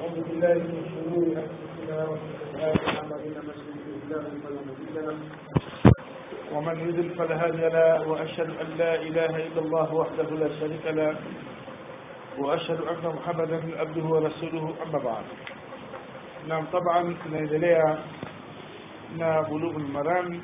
ونعوذ بالله من شرور انفسنا وسيئات اعمالنا من يهده الله فلا مضل له ومن يضلل فلا هادي له واشهد ان لا اله الا الله وحده لا شريك له واشهد ان محمدا عبده ورسوله اما بعد نعم طبعا tunaendelea na bulughul maram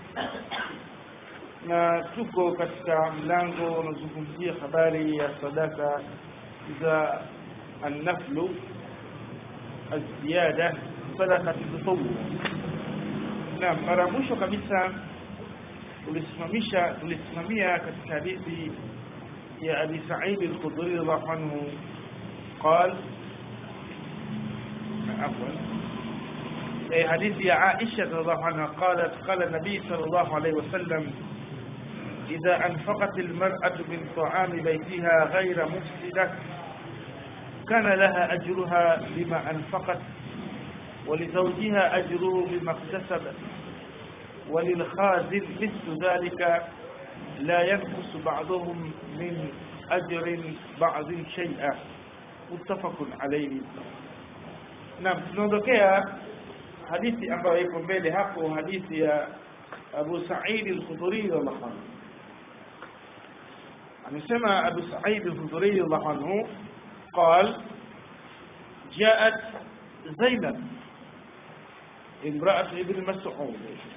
na tuko katika mlango unaozungumzia habari ya sadaka za النفل الزيادة صدقة التطوع naam mara mwisho kabisa tulisimamisha tulisimamia katika hadithi ya Abi Sa'id al-Khudri radhiallahu anhu قال عفوا حديث يا عائشة رضي الله عنها قالت قال النبي صلى الله عليه وسلم إذا أنفقت المرأة من طعام بيتها غير مفسدة كان لها أجرها بما أنفقت ولزوجها أجره بما اكتسب وللخازن مثل ذلك لا ينقص بعضهم من أجر بعض شيئا متفق عليه نعم tunaondokea hadithi ambayo iko mbele hapo hadithi ya Abu Sa'id al-Khudri radhiallahu anhu amesema Abu Sa'id al-Khudri radhiallahu anhu قال جاءت زينب امرأة ابن مسعود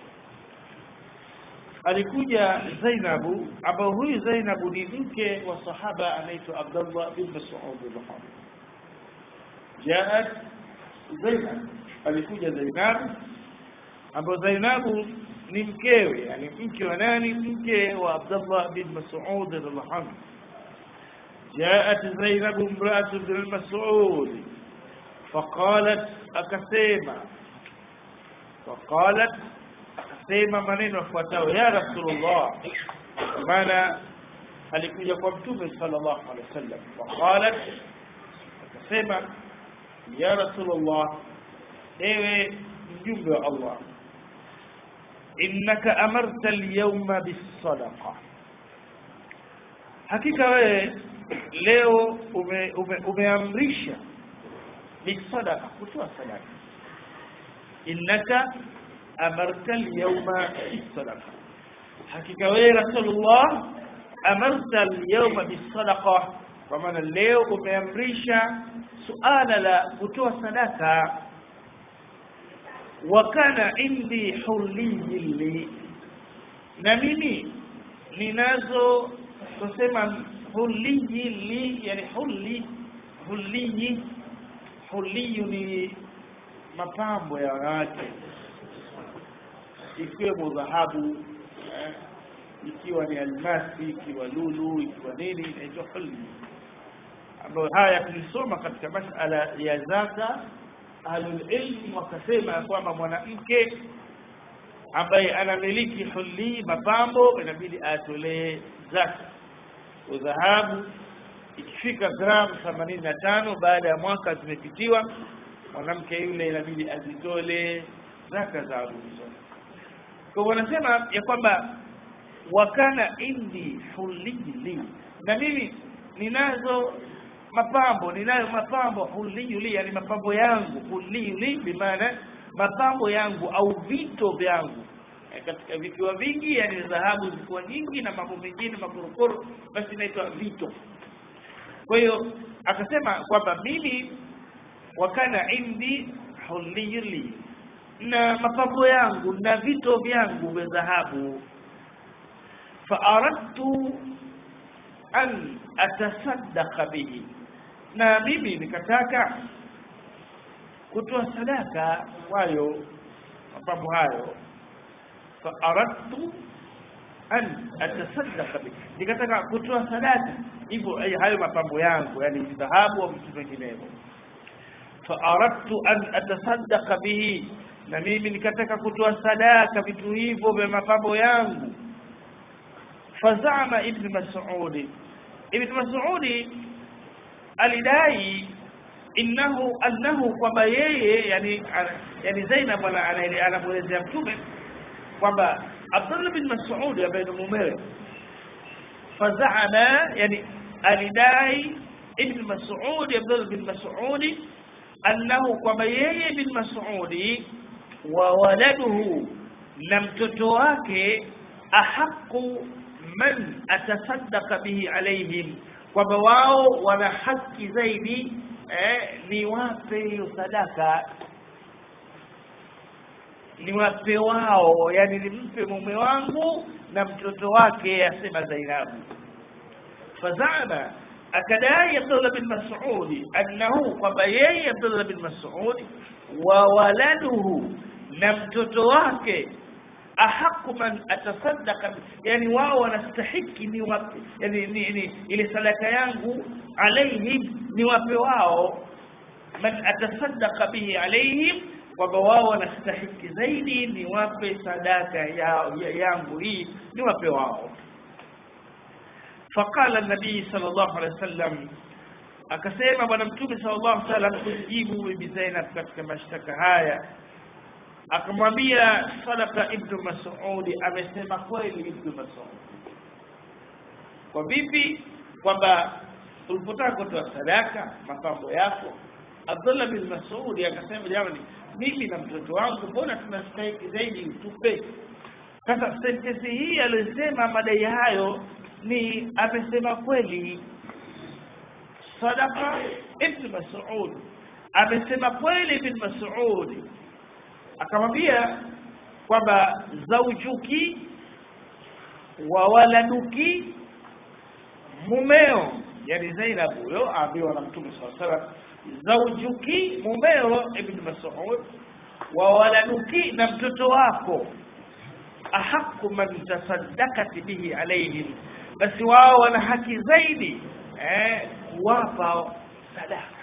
alikuja Zainabu ambao huyu Zainabu ni mke wa sahaba anaitwa Abdullah bin Mas'ud radhiallahu Jaat Zainab alikuja Zainab ambao Zainabu ni mkewe yani mke wa nani mke wa Abdullah bin Mas'ud radhiallahu anhu جاءت زينب امرأة بن المسعود فقالت أكسيما فقالت أكسيما منين وفواتاه يا رسول الله مانا alikuja kwa mtume sallallahu alaihi wasallam faqalat akasema ya rasulullah ewe mjumbe wa allah innaka amarta alyawma bis-sadaqa hakika wewe leo ume, ume, umeamrisha bisadaka kutoa sadaka innaka amarta alyawma bisadaqa hakika wewe rasulullah amarta alyawma bisadaqa kwa maana leo umeamrisha suala la kutoa sadaka wa kana indi huliyyi li na mimi ninazo tusema huliyi li yani huli huliyi huliyu ni mapambo ya wanawake ikiwemo dhahabu eh, ikiwa ni almasi ikiwa lulu ikiwa nini inaitwa huli ambayo haya tulisoma katika masala ya zaka ahlulilmi wakasema ya kwamba mwanamke ambaye anamiliki huli mapambo inabidi atolee zaka udhahabu ikifika gramu 85 baada ya mwaka zimepitiwa mwanamke yule inabidi azitole zaka za aruzo kwa wanasema ya kwamba wakana indi hulili na mimi ninazo mapambo ninayo mapambo huliyuli yani mapambo yangu huliyuli bimaana mapambo yangu au vito vyangu katika vikiwa vingi yani dhahabu zilikuwa nyingi na mambo mengine makorokoro basi inaitwa vito kwa hiyo akasema kwamba mimi wakana indi hulili na mapambo yangu na vito vyangu vya dhahabu faaradtu an atasaddaqa bihi na mimi nikataka kutoa sadaka kwayo mapambo hayo faaradtu an atasaddaqa bi nikataka kutoa sadaka hivyo hayo mapambo yangu yani dhahabu au vitu vinginevyo faaradtu an atasaddaqa bihi na mimi nikataka kutoa sadaka vitu hivyo vya mapambo yangu fazama ibn mas'ud ibn mas'ud alidai innahu annahu kwamba yeye yani yani Zainab anamwelezea mtume kwamba Abdullah bin Mas'ud ambaye ni mumewe fazaama yani alidai ibn Mas'ud Abdullah bin Mas'ud annahu kwamba yeye bin masudi wa waladuhu na mtoto wake ahaqu man atasaddaqa bihi alaihim kwamba wao wana haki zaidi eh, ni wape hiyo sadaka ni wape wao yani nimpe mume wangu na mtoto wake asema Zainabu fazama akadai Abdullah bin Mas'ud annahu kwamba yeye Abdullah bin Mas'ud wa waladuhu na mtoto wake ahaku man atasaddaqa yani wao wanastahiki ni wape yani ni, ni, ile sadaka yangu alaihim ni wape wao man atasaddaqa bihi alaihim kwamba wao wanastahiki zaidi ni wape sadaka ya, ya, yangu hii ni wape wao faqala nabii sallallahu alaihi wasallam akasema bwana mtume sallallahu alaihi wasallam kujibu bibi Zainab katika mashtaka haya akamwambia sadaka ibnu mas'ud amesema kweli ibnu mas'ud kwa vipi kwamba ulipotaka kutoa sadaka mapambo yako Abdullah bin Mas'ud akasema jamani mimi na mtoto wangu mbona tunastahiki zaidi utupe sasa sentensi hii aliyosema madai hayo ni amesema kweli sadaka ibn Mas'ud amesema kweli ibn Mas'ud akamwambia kwamba zaujuki wa waladuki mumeo yani Zainab huyo aambiwa na Mtume sallallahu alaihi wasallam zaujuki mumeo ibn Mas'ud wa waladuki na mtoto wako ahaku man tasaddaqat bihi alaihim basi wao wana haki zaidi eh kuwapa sadaka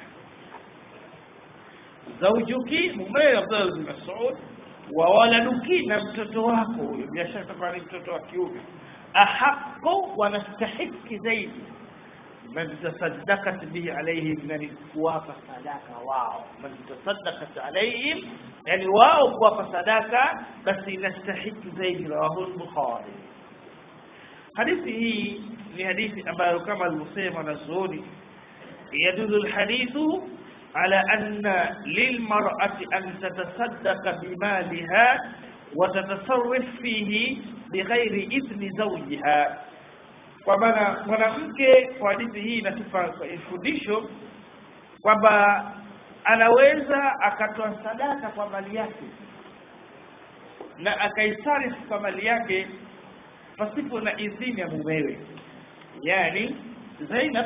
zaujuki mumeo Abdullah bin Mas'ud wa waladuki na mtoto wako huyo bila shaka ni mtoto wa kiume ahaku wanastahiki zaidi man tasaddaqat bihi alayhim yani kuwapa sadaka wao man tasaddaqat alayhim yani wao kuwapa sadaka basi inastahiki zaidi rawahu al-bukhari hadithi hii ni hadithi ambayo kama alivyosema wanazuoni yadulu alhadithu على أن للمرأة أن تصدق بمالها وتتصرف فيه بغير إذن زوجها kwa maana mwanamke kwa hadithi hii inatupa fundisho kwamba anaweza akatoa sadaka kwa mali yake na akaisarifu kwa mali yake pasipo na idhini ya mumewe yani Zainab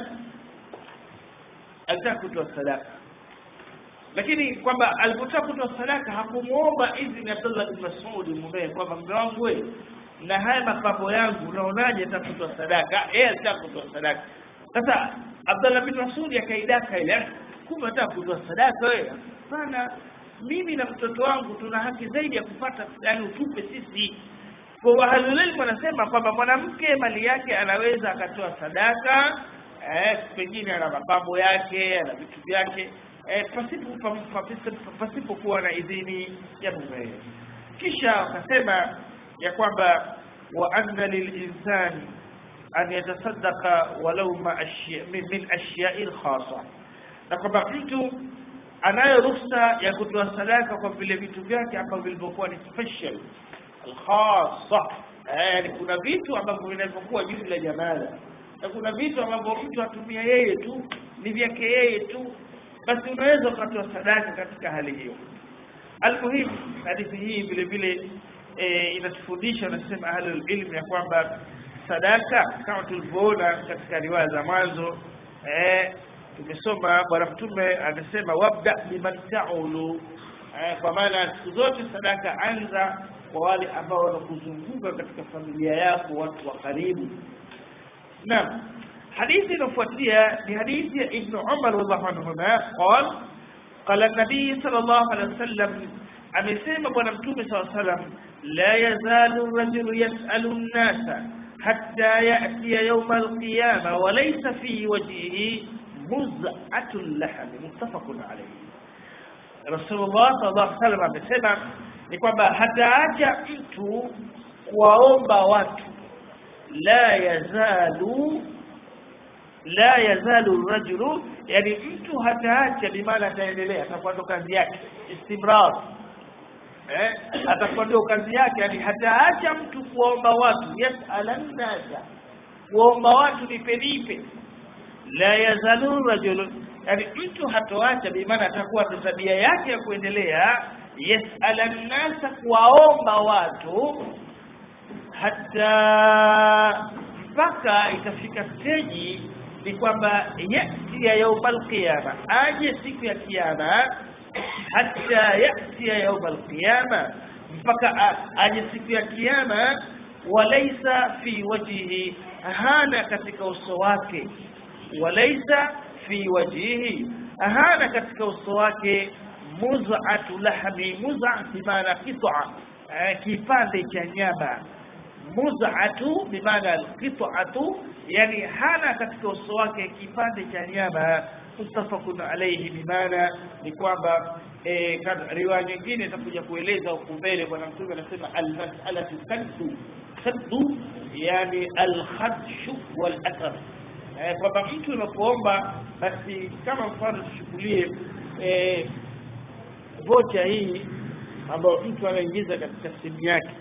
alitaka kutoa sadaka lakini kwamba alipotaka kutoa sadaka hakumuomba idhini Abdullah bin Mas'ud mumewe kwamba mume wangu wewe na haya mapambo yangu unaonaje atakutoa sadaka yeye alitaka kutoa sadaka sasa Abdullah bin Mas'ud akaidaka ile kumbe anataka kutoa sadaka wewe hapana mimi na mtoto wangu tuna haki zaidi ya kupata yani utupe sisi kwa ahlulilmu wanasema kwamba mwanamke mali yake anaweza akatoa sadaka eh, pengine ana mapambo yake ana vitu vyake eh, pasipo pasipo kuwa na idhini ya mume kisha wakasema ya kwamba wa anna lilinsani an yatasaddaqa walau ma ashya, min, min ashya'in khasa na kwamba mtu anayo ruhusa ya kutoa sadaka kwa vile vitu vyake ambavyo vilivyokuwa ni special alkhasa yani kuna vitu ambavyo vinavyokuwa jumla jamala na kuna vitu ambavyo mtu atumia yeye tu ni vyake yeye tu basi unaweza ukatoa sadaka katika hali hiyo almuhimu hadithi hii vile vile e, inatufundisha nasema ahlul ilm ya kwamba sadaka kama tulivyoona katika riwaya za mwanzo eh, tumesoma bwana mtume amesema wabda biman taulu eh, kwa maana siku zote sadaka anza kwa wale ambao wanakuzunguka katika familia yako watu wa karibu naam hadithi inafuatia ni hadithi ya ibn umar radhiallahu anhuma qal qala nabii sallallahu alaihi wasallam amesema bwana mtume sallallahu alaihi wasallam la yazalu rajulu yasalu an-nasa hatta ya'tiya yawm al-qiyamah wa laysa fi wajhihi muz'atul lahm muttafaqun alayhi Rasulullah sallallahu alaihi wasallam amesema ni kwamba hataacha mtu kuwaomba watu la yazalu la yazalu rajulu yani mtu hataacha bimaana ataendelea atakuwa ndo kazi yake istimrar eh atakuwa ndio kazi yake yani hataacha mtu kuomba watu yasalan nasa kuomba watu nipe nipe la yazalu rajulu yani mtu hatoacha bimaana atakuwa ndo tabia yake ya kuendelea yasalan nasa kuwaomba watu hata mpaka itafika steji ni kwamba yatia yaumal qiyama aje siku ya kiyama hata yatia yaumal qiyama mpaka aje siku ya kiyama walaisa fi wajhihi hana katika uso wake walaisa fi wajhihi hana katika uso wake muz'atu lahmi muz'a bimaana qit'a kipande cha nyama muz'atu bimaana alqit'atu yani hana katika uso wake kipande cha nyama mutafaqun alayhi bimaana ni kwamba eh, riwaya nyingine itakuja kueleza huku mbele bwana mtume anasema almas'alatu kaddu kaddu yani alkhadshu wal athar eh, kwamba mtu unapoomba basi kama mfano tuchukulie eh, vocha hii ambayo mtu anaingiza katika simu yake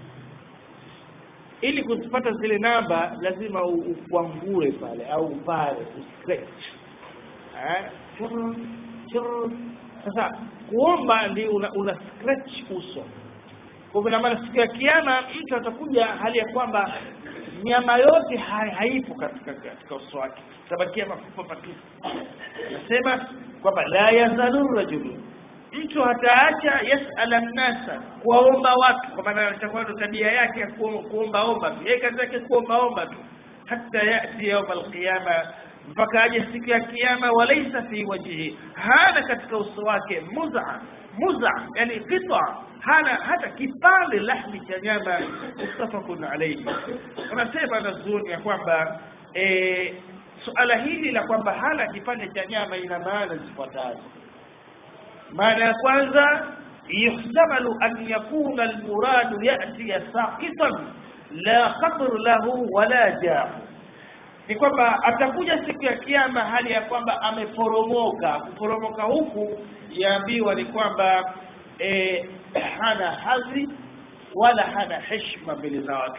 ili kuzipata zile namba lazima ukwangue pale au pale uscratch eh churu churu sasa kuomba ndi una, una scratch uso kwa hivyo maana siku ya kiyama mtu atakuja hali ya kwamba nyama yote ha, haipo katika katika uso wake tabakia mafupa patupu nasema kwamba la yazalu rajulu mtu hataacha yasala nnasa kuwaomba watu kwa maana itakuwa ndo tabia yake ya kuomba omba tu yeye kazi yake kuomba omba tu hata yati yauma alqiyama mpaka aje siku ya kiyama walaisa fi wajhihi hana katika uso wake muza muza yani qita hana hata kipande lahmi cha nyama mustafakun alayhi unasema nazuni ya kwamba e, suala hili la kwamba hana kipande cha nyama ina maana zifuatazo maana ya kwanza yuhtamalu an yakuna almuradu yati saqitan la qadr lahu wala jaa ni kwamba atakuja siku ya kiyama hali ya kwamba ameporomoka kuporomoka huku yaambiwa ni kwamba e, hana hadhi wala hana heshima mbele za watu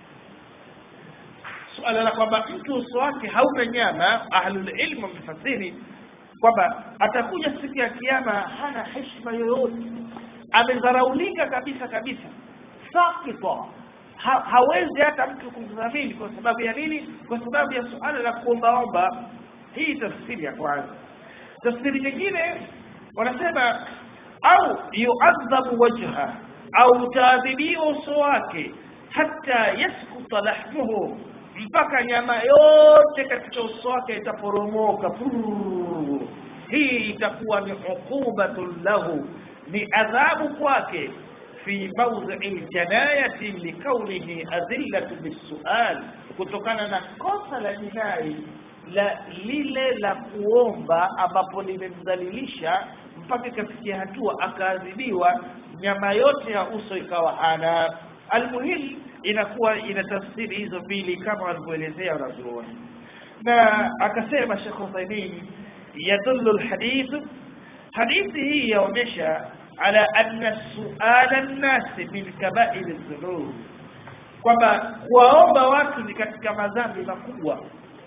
suala la kwamba mtu uso wake hauna nyama ahlul ilmu wamefasiri kwamba atakuja siku ya kiyama hana heshima yoyote amedharaulika kabisa kabisa sakita ha, hawezi hata mtu kumdhamini kwa sababu ya nini kwa sababu ya suala la kuombaomba hii tafsiri ya kwanza tafsiri nyingine wanasema au yuadhabu wajha au utaadhibiwa uso wake hata yaskuta lahmuhu mpaka nyama yote katika uso wake itaporomoka hii itakuwa ni uqubatun lahu ni adhabu kwake fi mawdhi'i aljanayati likaunihi adillatu bisual kutokana na kosa la jinai la lile la kuomba ambapo limemdhalilisha mpaka ikafikia hatua akaadhibiwa nyama yote ya uso ikawa hana almuhim inakuwa ina tafsiri hizo mbili kama walivyoelezea wanazuoni na akasema Sheikh Uthaymeen yadullu alhadith hadithi hii yaonyesha ala anna suala an-nas min kaba'ir adh-dhunub kwamba kuwaomba watu ni katika madhambi makubwa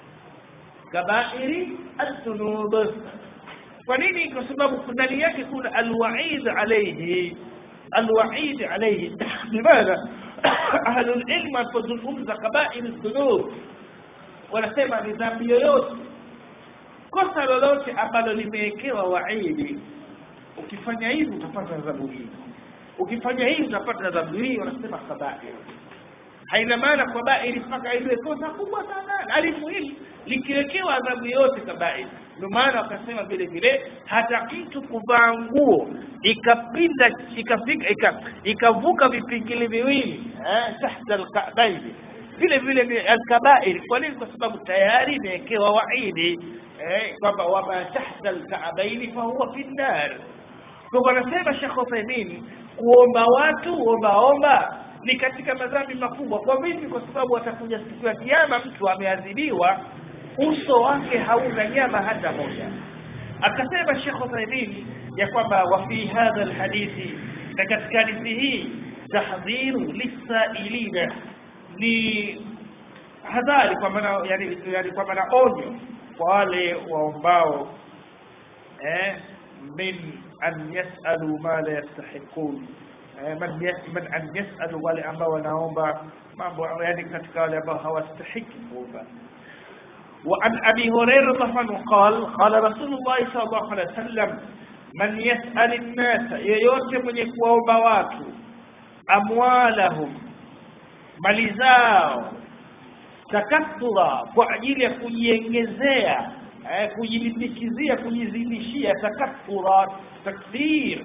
kabairi adh-dhunub kwa nini kwa sababu ndani yake kuna alwaid alayhi alwaid alayhi limadha ahlu alilm wanapozungumza kabair adh-dhunub wanasema ni dhambi yoyote kosa lolote ambalo limewekewa waidi ukifanya hivi utapata adhabu hii ukifanya hivi utapata adhabu hii wanasema kabair haina maana kabair mpaka iwe kosa kubwa sana alimuhimu likiwekewa adhabu yote kabair ndio maana wakasema vile vile hata mtu kuvaa nguo ikapinda ikafika ikavuka vipingili viwili eh tahta alka'bayn vile vile ni alkabair kwa nini kwa sababu tayari imewekewa waidi eh kwamba wama tahta alka'bayn fa huwa fi nar kwa wanasema Sheikh Uthaymeen kuomba watu omba omba ni katika madhambi makubwa kwa vipi kwa sababu atakuja siku ya kiyama mtu ameadhibiwa uso wake hauna nyama hata moja akasema Sheikh Uthaymeen ya kwamba wa fi hadha alhadithi na katika hadithi hii tahdhiru lisailina ni hadhari kwa maana yani, yani kwa maana onyo kwa wale waombao eh, min an yasalu ma la yastahiqun eh, man, yas, man an yasalu wale ambao wanaomba mambo yani katika wale ambao hawastahiki kuomba وعن أبي هريرة عنه قال قال رسول الله صلى الله عليه وسلم من يسأل الناس yeyote mwenye kuwaomba watu amwalahum mali zao takathura kwa ajili ya kujiongezea eh, kujilimbikizia kujizidishia takathura takthir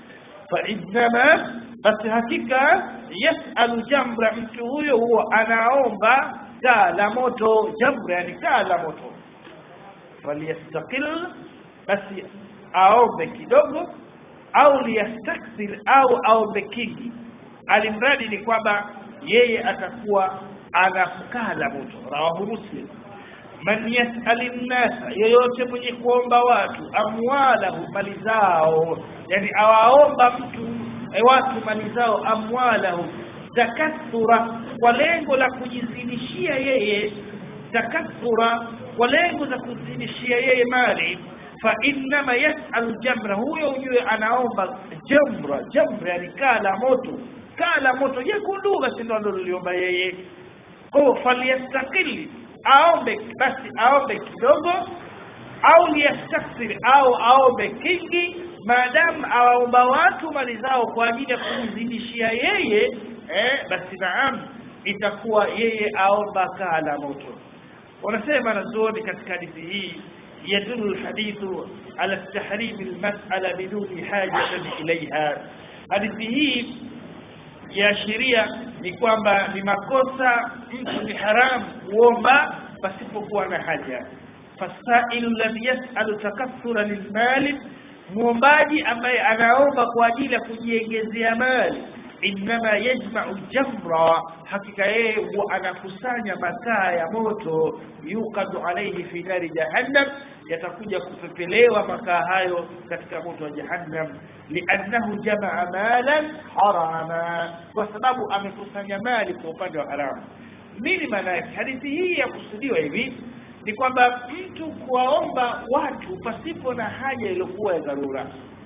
fainama basi hakika yasalu jamra mtu huyo huwa anaomba kaa la moto jamra yani kaa la moto falyastaqil basi aombe kidogo au liyastakthir au aombe kingi alimradi ni kwamba yeye atakuwa anakaa la moto rawahu muslim man yasali nnasa yeyote mwenye kuomba watu amwalahu mali zao yani awaomba mtu e watu mali zao amwalahu takathura kwa lengo la kujizidishia yeye takathura kwa lengo la kuzidishia yeye mali fa innama yasalu jamra huyo ujue anaomba jamra jamra yani kaa la moto kaa la moto jekundu basi ndo aliloliomba yeye kwa falyastakili aombe basi aombe kidogo au liyastakthir au aombe kingi maadamu awaomba watu mali zao kwa ajili ya kumzidishia yeye eh, basi naam itakuwa yeye aomba kaa la moto wanasema nazuoni katika hadithi hii يدل الحديث على تحريم المسألة بدون حاجة إليها hadithi hii yaashiria ni kwamba ni makosa mtu ni haramu kuomba pasipokuwa na haja fasailu lam yasalu takathura lilmali muombaji ambaye anaomba kwa ajili ya kujiengezea mali innama yajmau jamra hakika yeye huwa anakusanya makaa ya moto yukadu alaihi fi nari jahannam yatakuja kupepelewa makaa hayo katika moto wa jahannam liannahu jamaa malan harama kwa sababu amekusanya mali kwa upande wa haramu nini maana yake hadithi hii ya kusudiwa hivi ni kwamba mtu kuwaomba watu pasipo na haja iliyokuwa ya dharura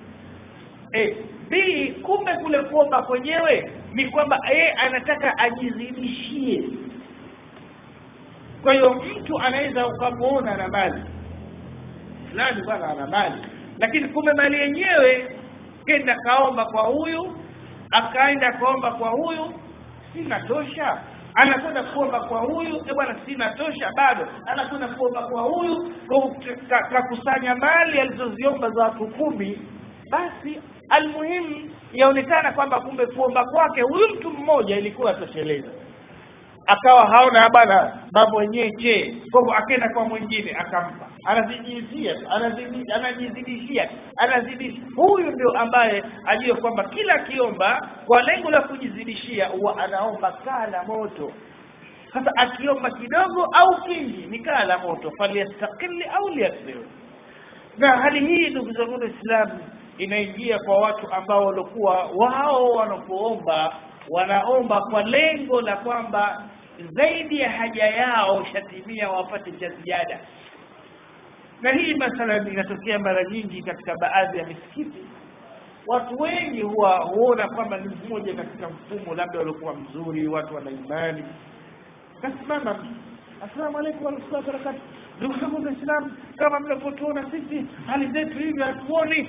e, b kumbe kule kuomba kwenyewe ni kwamba yeye anataka ajizidishie kwa hiyo mtu anaweza ukamwona na mali fulani bwana ana mali lakini kumbe mali yenyewe kenda kaomba kwa huyu akaenda kaomba kwa huyu sina tosha anakwenda kuomba kwa huyu e bwana sina tosha bado anakwenda kuomba kwa huyu kakusanya mali alizoziomba za watu kumi basi almuhimu yaonekana kwamba kumbe kuomba kwake huyu mtu mmoja ilikuwa tosheleza akawa haona bwana mambo yenyewe je kwa hivyo akaenda kwa mwingine akampa anazidishia anajizidishia anazidisha huyu ndio ambaye ajue kwamba kila akiomba kwa lengo la kujizidishia huwa anaomba kaa la moto sasa akiomba kidogo au kingi ni kaa la moto falyastakili au liyasir na hali hii ndugu zangu waislamu inaingia kwa watu ambao walikuwa wao wanapoomba wanaomba kwa lengo la kwamba zaidi ya haja yao shatimia wapate cha ziada na hii mathalan inatokea mara nyingi katika baadhi ya misikiti watu wengi huwa huona kwamba ni mmoja katika mfumo labda waliokuwa mzuri watu wana imani kasimama assalamu alaikum warahmatullahi wabarakatuh ndugu zangu waislamu kama mnavyotuona sisi hali zetu hivi hatuoni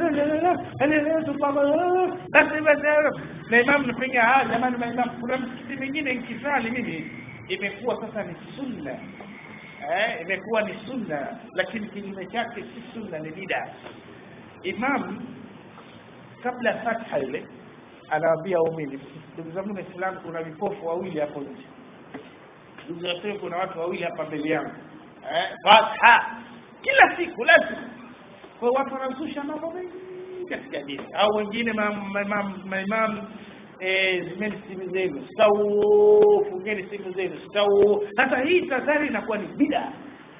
basi basi na imamu napiga haya jamani maimamu kuna msikiti mingine nkisali mimi imekuwa sasa ni sunna eh, imekuwa ni sunna lakini kinyume chake si sunna ni bida imam kabla ya fatha ile anawaambia waumini ndugu zangu waislamu kuna vipofu wawili hapo nje ndugu zangu kuna watu wawili hapa mbele yangu eh, fatha kila siku lazima kwa watu wanazusha mambo mengi katika dini au wengine maimamu zimeni simu zenu stau fungeni simu zenu stau sasa hii tadhari inakuwa ni bida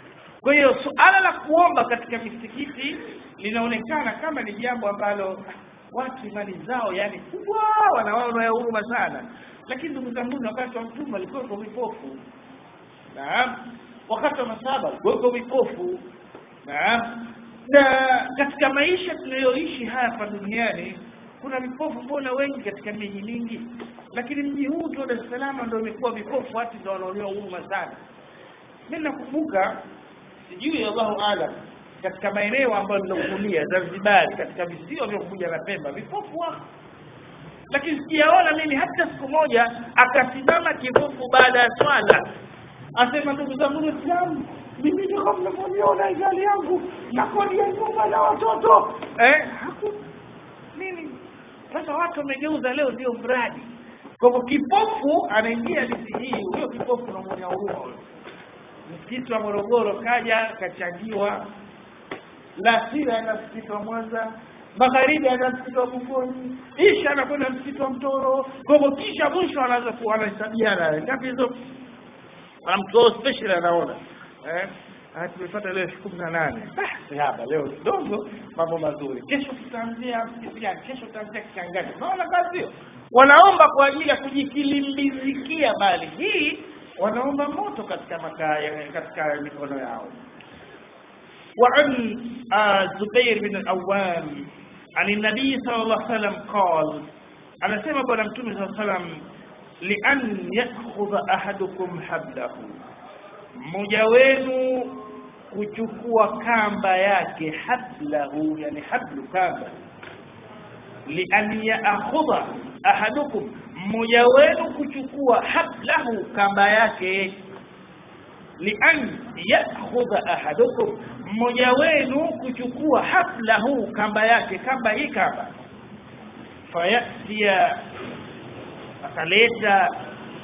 kwa hiyo suala la kuomba katika misikiti linaonekana kama ni jambo ambalo watu imani zao yani kubwa wanaona ya huruma sana lakini ndugu zangu wakati wa mtume walikuwa vipofu naam wakati wa masaba walikuwa vipofu naam na katika maisha tunayoishi hapa duniani kuna vipofu mbona wengi katika miji mingi lakini mji huu tu Dar es Salaam ndio umekuwa vipofu watu ndio wanaonewa huruma sana mimi nakumbuka sijui Allahu alam katika maeneo ambayo nilokulia Zanzibar katika visiwa vya Unguja na Pemba vipofu wako lakini sijaona mimi hata siku moja akasimama kipofu baada ya swala asema ndugu zangu Waislamu mimi ndio kama mnavyoniona hali yangu na kodi ya nyumba na watoto eh haku nini sasa watu wamegeuza leo ndio mradi kwa hivyo kipofu anaingia hadithi hii huyo kipofu unamwonea huruma huyo msikiti wa Morogoro kaja kachangiwa Lasira ana msikiti wa Mwanza magharibi ana msikiti wa Bungoni isha anakwenda msikiti wa Mtoro kwa hivyo kisha mwisho anaanza kuwa anahesabiana ngapi hizo mtu special anaona eh Ah, tumepata leo elfu kumi na nane basi hapa leo kidogo mambo mazuri kesho tutaanzia msikiti gani kesho tutaanzia kichangani unaona kazi hiyo wanaomba kwa ajili ya kujikilimbizikia mali hii wanaomba moto katika makaya katika mikono yao وعن آه زبير بن الأوام عن النبي صلى الله عليه وسلم قال أنا سمع بنا متوم صلى الله عليه وسلم لأن يأخذ أحدكم حبله mmoja wenu kuchukua kamba yake hablahu yani hablu kamba lian yaakhudha ahadukum mmoja wenu kuchukua hablahu kamba yake lian yaakhudha ahadukum mmoja wenu kuchukua hablahu kamba yake kamba hii kamba fayatia akaleta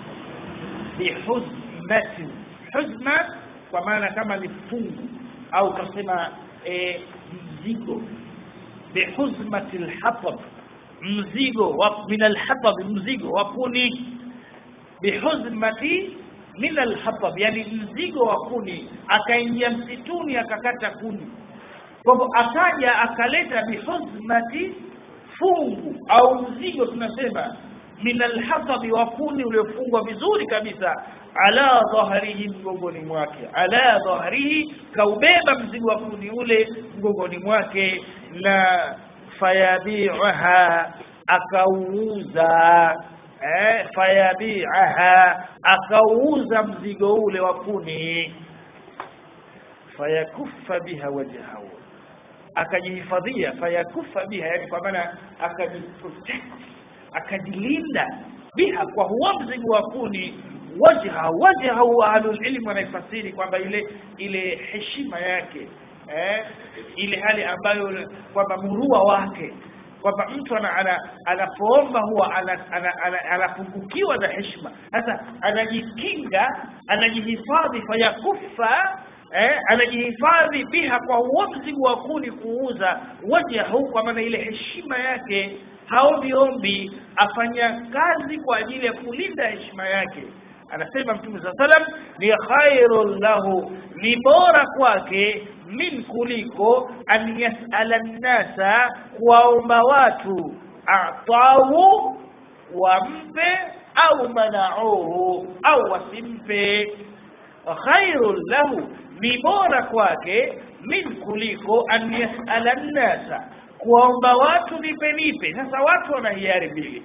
bihuzmatin huzma kwa maana kama ni fungu au kasema e, mzigo bihuzmati lhatab mzigo wa min alhatab mzigo wa kuni bihuzmati min alhatab yani mzigo wa kuni akaingia msituni akakata kuni kwa hivyo akaja akaleta bihuzmati fungu au mzigo tunasema min alhasabi wa kuni uliofungwa vizuri kabisa ala dhahrihi mgongoni mwake ala dhahrihi kaubeba mzigo wa kuni ule mgongoni mwake na fayabi'aha akauuza eh fayabi'aha akauuza mzigo ule wa kuni fayakuffa biha wajhahu akajihifadhia fayakuffa biha yani kwa maana akajiprotect akajilinda biha kwa huo mzigo wa kuni wajha wajha wa ahlul ilm wanaifasiri kwamba ile ile heshima yake eh, ile hali ambayo kwamba murua wake kwamba mtu ana, ana, anapoomba huwa anapungukiwa na heshima sasa anajikinga anajihifadhi fayakufa eh, anajihifadhi biha kwa huo mzigo wa kuni kuuza wajhahu kwa maana ile heshima yake haombi ombi afanya kazi kwa ajili ya kulinda heshima yake anasema mtume saa salam ni khairun lahu ni bora kwake min kuliko an yasala nnasa kuwaomba watu atahu wampe au manauhu au wasimpe khairun lahu ni bora kwake min kuliko an yasala nnasa kuwaomba watu nipe nipe sasa watu wana hiari mbili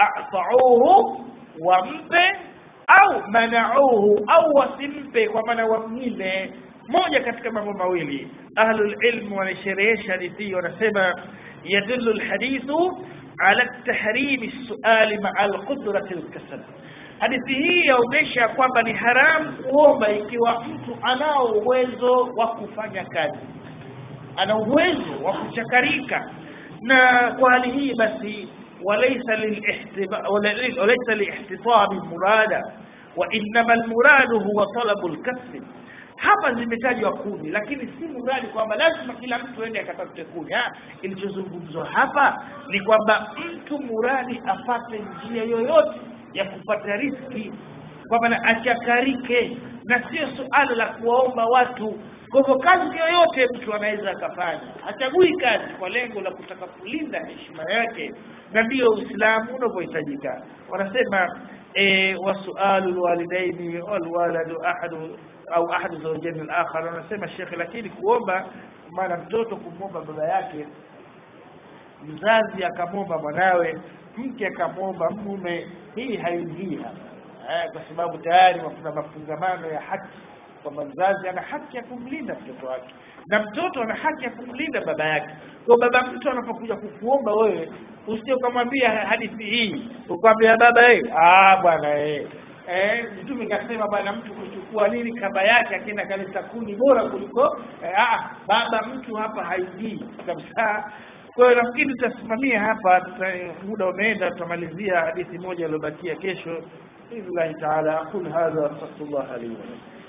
atauhu wampe au manauhu au wasimpe kwa maana wamnyime moja katika mambo mawili ahlul ilm wanasherehesha hadithi wanasema yadullu alhadithu ala tahrimi suali maa alqudrati alkasal hadithi hii yaonyesha kwamba ni haramu kuomba ikiwa mtu anao uwezo wa kufanya kazi ana uwezo wa kuchakarika na kwa hali hii basi وليس للاحتباء وليس لاحتطاب مرادا وانما المراد هو طلب الكسب hapa zimetajwa kuni lakini si mradi kwamba lazima kila mtu ende akatafute kuni ilichozungumzwa hapa ni kwamba mtu muradi apate njia yoyote ya kupata riski kwa maana achakarike na sio suala la kuwaomba watu kwa hivyo kazi yoyote mtu anaweza akafanya hachagui kazi kwa lengo la kutaka kulinda heshima yake na ndiyo uislamu unavyohitajika wanasema e, wasualu lwalidaini walwaladu ahadu au ahadu zaujeni alakhar wanasema shekhe lakini kuomba maana mtoto kumwomba baba yake mzazi akamwomba mwanawe mke akamwomba mume hii haingii hapa eh, kwa sababu tayari kuna mafungamano ya haki kwamba mzazi ana haki ya kumlinda mtoto wake na mtoto ana haki ya kumlinda baba yake kwa baba mtu anapokuja kukuomba wewe usije ukamwambia hadithi hii ukwambia baba eh ah bwana eh eh mtume kasema bwana mtu kuchukua nini kaba yake akienda kaleta kuni bora kuliko eh, ah baba mtu hapa haingii kabisa kwa hiyo nafikiri tutasimamia hapa tuta, muda umeenda tutamalizia hadithi moja iliyobakia kesho باذن الله تعالى اقول هذا واستغفر الله لي ولكم